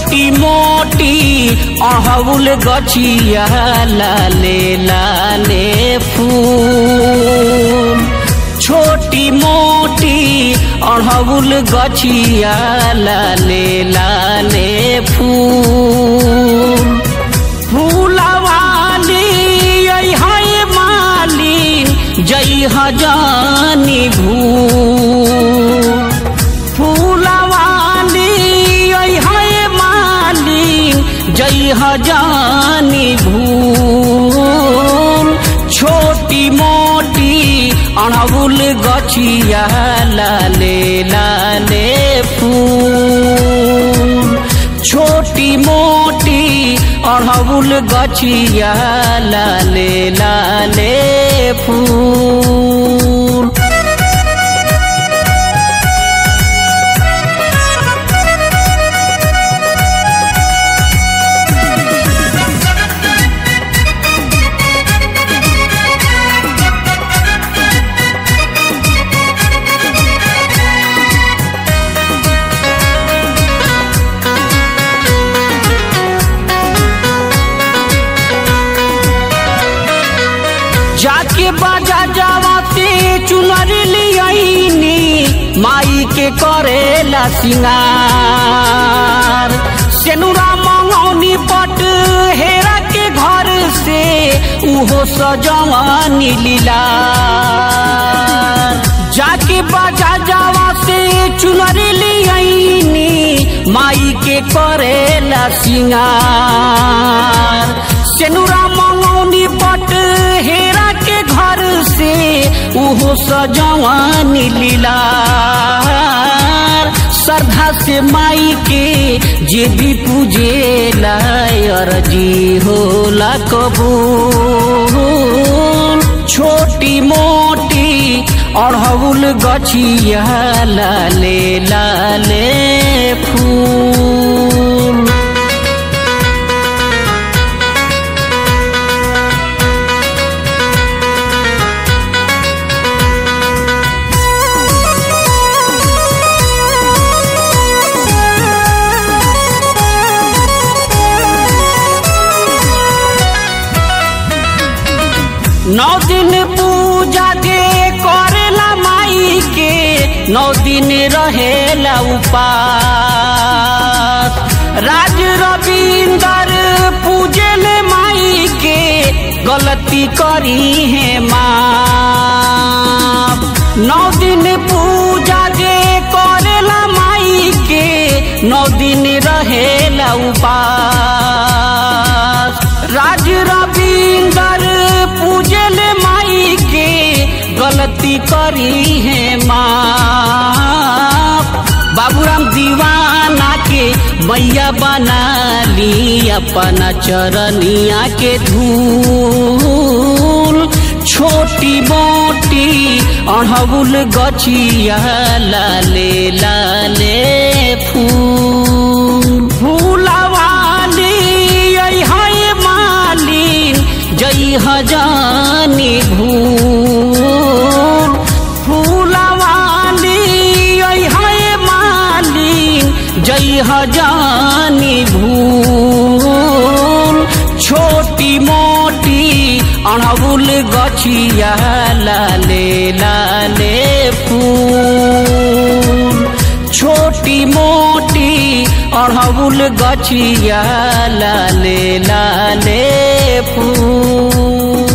छोटी मोटी अड़हुल गछिया लाले लाले फूल छोटी मोटी अड़हुल गछिया लाले लाले फूल फूलवाली है मालिन जई हजानी भूल फूलवाली है मालिन जई हजानी भूल छोटी मोटी अड़हुल गछिया लाले लाले फूल छोटी मोटी अड़हुल गछिया लाले लाले फूल जाके बाजा जावाते चुनर लियाईनी माई के करेला सिंगार सेनुरा मंगौनी पट हेरा के घर से उहो सजवानी लीला जाके बाजा जावा से चुनर लियाईनी माई के करेला सिंगार सेनुरा मंगौनी पट हेरा के घर से उहो सजवानी लीला श्रद्धा से माई के जे भी पूजे अर्जी होला कबूल छोटी मोटी अड़हुल गछिया लाले लाले फूल नौ दिन पूजा के करेला माई के नौ दिन रहेला उपास राज रविंदर पूजल माई के गलती करी है माँ नौ दिन पूजा के करेला माई के नौ दिन रहेला उपास राज रविंदर पूजल माई के गलती करी है माँ बाबूराम दीवाना के मैया बना ली अपना चरनिया के धूल छोटी मोटी अड़हुल गछिया लाले लाले फूल फूलवाली है मालिन जई हजानी भूल फूलवाली है मालिन जई हजानी भूल छोटी मोटी अड़हुल गछिया लाले लाले फूल छोटी मोटी अड़हुल गछिया लाले लाले फूल